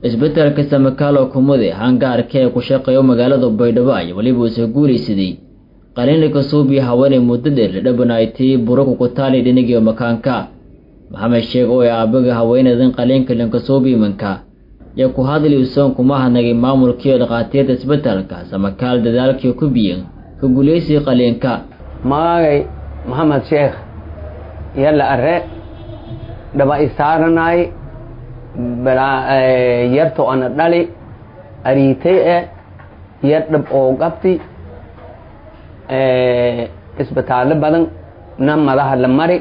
isbetelka samakaalo kumude hangaarka ee ku shaqeeyo magaalada baydhabo ay weliba usa guulaysaday qaliinlika suubiya haweenay muddo dheer la dhabanaaytay buraku kutaali dhinigiyo makaanka maxamed sheeg oo ay aabaga haweenadan qaliinka linkasuubiimanka yo ku hadli usoon kuma hadnagay maamulkiiyo dhakhaatiirta isbetelka samakaal dadaalkii ku biyan ka guulaysiga qaliinka magagay maxamed sheekh yalla are dhaba isaaranay yarto ana dhali ariitay e yar dhab oo qabti isbitaallo badan na madaha la mari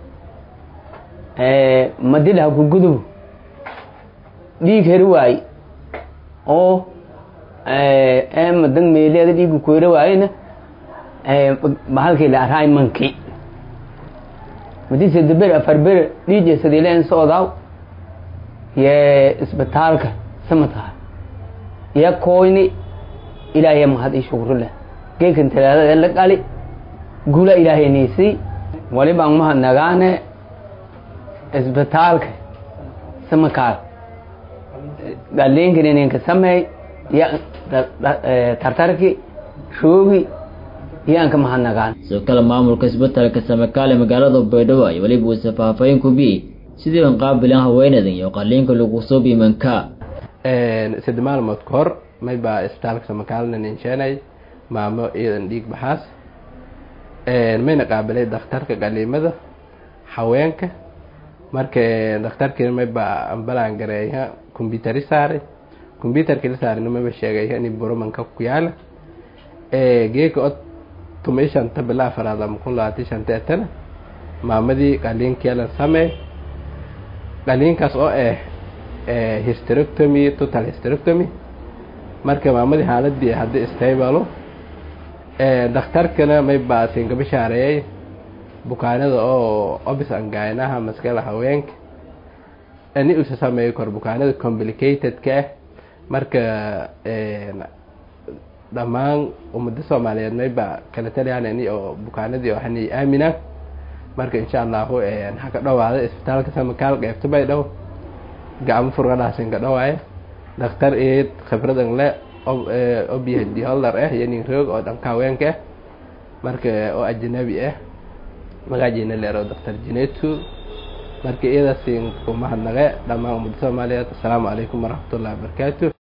madilaha ku gudub dhiig heri waaye oo madan meeleeda dhiigu ku heri waayena bahalkii la araay manki madise daber afar bere dhiije sadiileen socdaaw ye isbitaalka samataha ya koyni ilaahay mahad ii shukru leh geekan talaadada la qali gula ilaahay niisii walibaan mahad nagaane isbitaalka samakaal galiinkan ininka sameey ya tartarki roogi yaanka mahad nagaan sidoo kale maamulka isbetelka samakaal ee magaalada baydhabo ay weliba uusa faahfaahin ku biyey sidii an qaabilan haweenadan iyo qaliinka lagu soo biimanka sadde maalmood ka hor may baa isbitaalka samakaalna ninsheenay maamo iyadan dhiig baxaas mayna qaabilay dakhtarka qaliimada haweenka marka dakhtarkiina may baa ambalaan gareeya combyutari saaray combyutarki la saarayna mayba sheegaya in burumanka ku yaala geeka od tumay shanta bila afaraad ama kun labaatan shanta etana maamadii qaliinkeelan sameey qaliinkaas oo ah hysterectomy total hysterectomy marka maamadii xaaladii haddii stabalo dakhtarkana may baasin ka bishaareeyay bukaanada oo obis angaynaha maskala haweenka ani usa sameeyo kor bukaanada complicated-ka ah marka dhammaan ummadda soomaaliyeed may baa kala taliyaan ani oo bukaanadii oo hani aaminaan marka insha allahu ha ka dhawaada isbitaalka samakaal qeybta bay dhow gacmo furgadhaasin ka dhawaaya dhakhtar eed khibradan le obyahd holder ah iyo nin roog oo dhanka haweenka ah marka oo ajanabi ah magaajina leero dhakhtar jinetu marka iyadaasin kumahadnaqe dhammaan ummadda soomaaliyeed assalaamu calaykum waraxmatullahi wabarakaatu